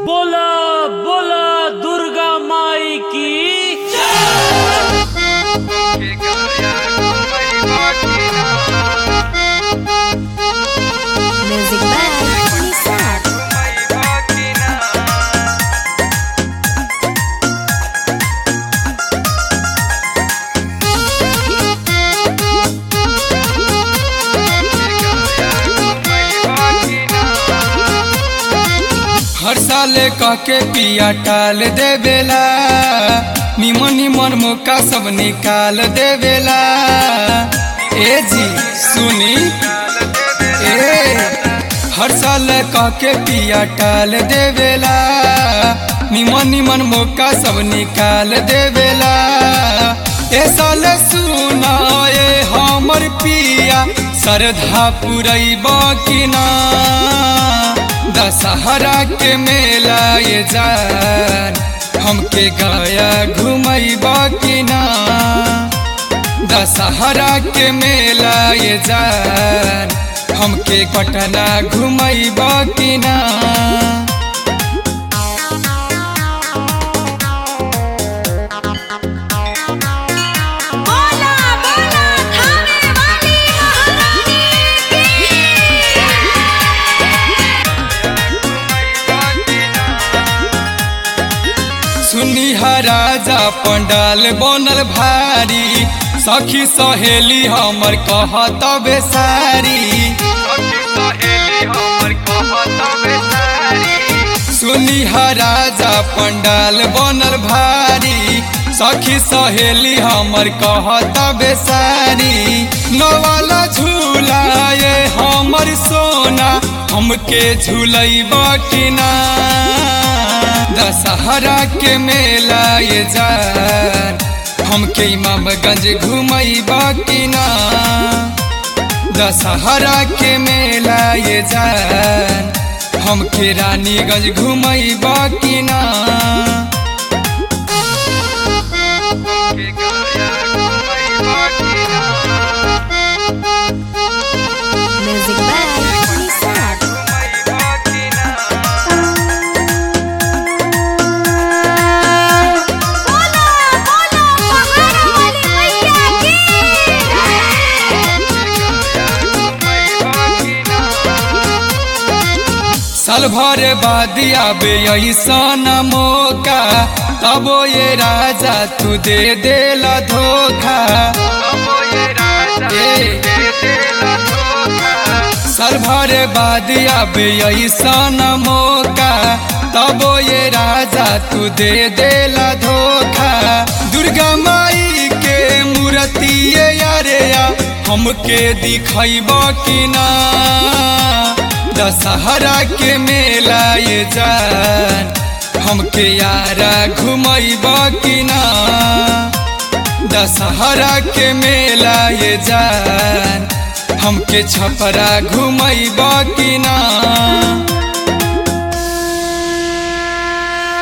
बोला बोला दुर्गा माई की Music by Nisar. हर साल कह के पिया टाल देवेला निमन निमन मौका सब निकाल देवेला ए जी सुनी ए हर साल कह के पिया टाल देवेला निमन निमन मौका सब निकाल देवेला ए साल सुना ए हमर पिया श्रद्धा पुरैब कि ना दशहरा के मेला ये जान हमके गया घुमैब कि ना दशहरा के मेला ये जान हमके पटना घुमैब कि ना बोला बोला थाने वाली महारानी सुनी राजा पंडाल बनल भारी सखी सहेली हमर कहत बेसारी सुनी राजा पंडाल बनल भारी सखी सहेली हमर कहत बेसारी नवाला झूला ये हमर सोना हमके झूलैब कि ना दशहरा के मेला ये जान हमके इमामगंज घुमैब कि ना दशहरा के मेला ये जान हमके रानीगंज घुमैब कि ना Music by Nisar. बोला बोला पहाड़ वाली मैया की साल भर बाद आबे ऐसन मौका तबो ये राजा तू दे देला धोखा ए, साल भर बाद आबे ऐसन मौका तबो ये राजा तू दे देला धोखा दुर्गा माई के मूर्ति यारे या हमके दिखैब कि ना दशहरा के मेला ये जान हमके यारा घुमैब कि ना दशहरा के मेला ये जान हमके छपरा घुमैब कि ना